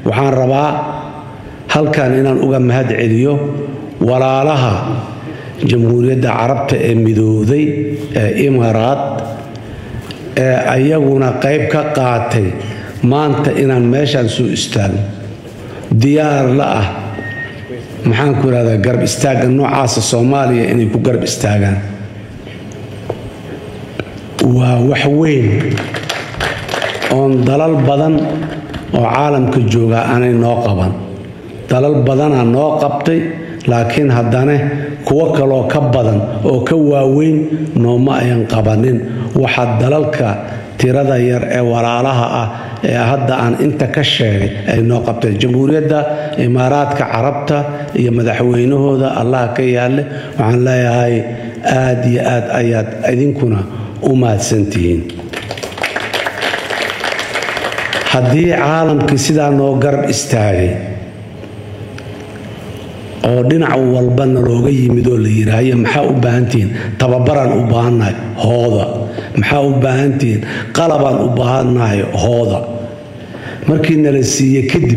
waxaan rabaa halkan inaan uga mahad celiyo walaalaha jamhuuriyadda carabta ee midowday ee imaaraad ee ayaguna qayb ka qaatay maanta inaan meeshaan soo istaagno diyaar la ah maxaan ku ihahdaa garab istaagga noocaasa soomaaliya inay ku garab istaagaan waa wax weyn oon dalal badan oo caalamka jooga aanay noo qaban dalal badanaa noo qabtay laakiin haddana kuwo kaloo ka badan oo ka waaweyn nooma ayan qabanin waxaa dalalka tirada yar ee walaalaha ah ee hadda aan inta ka sheegay ay noo qabteen jamhuuriyadda imaaraadka carabta iyo madaxweynahooda allaha ka yaalle waxaan leeyahay aad iyo aad ayaad idinkuna u mahadsantihiin haddii caalamkii sidaa noo garab istaagay oo dhinac walbana looga yimid oo la yidhaahyo maxaa u baahantihiin tababaraan u baahannahay hooda maxaa u baahantihiin qalabaan u baahannahay hooda markii nala siiye kadib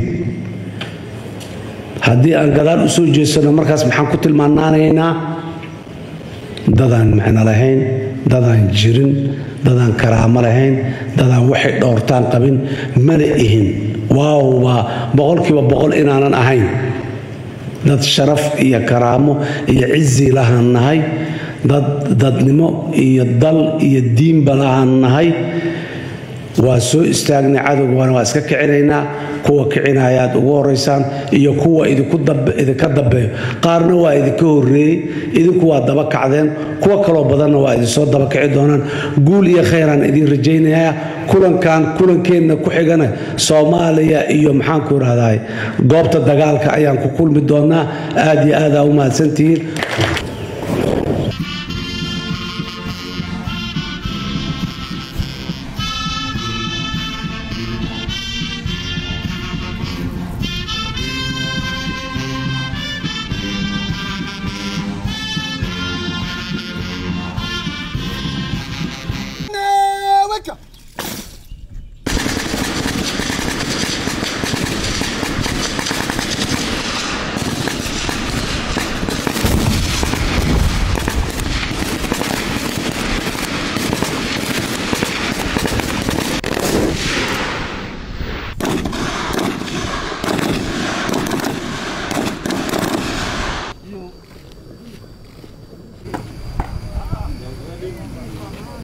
haddii aan gadaal u soo jeedsano markaas maxaan ku tilmaanaanaynaa dadaan macno lahayn dadaan jirin dadaan karaamo lahayn dadaan waxay dhowrtaan qabin mana ihin waawbaa boqolkiiba boqol inaanan ahayn dad sharaf iyo karaamo iyo cizi lahaan nahay dad dadnimo iyo dal iyo diinba lahaan nahay waa soo istaagnay cadowgana waa iska kicinaynaa kuwa kicinaya aad ugu horaysaan iyo kuwa idinka dambeeyo qaarna waa idinka horeeyey idinku waa daba kacdeen kuwa kaloo badanna waa idinsoo daba kici doonaan guul iyo khayraan idiin rajaynayaa kulankan kulankeenna ku xigana soomaaliya iyo maxaanku irahday goobta dagaalka ayaan ku kulmi doonaa aad iyo aadaa u mahadsantihiin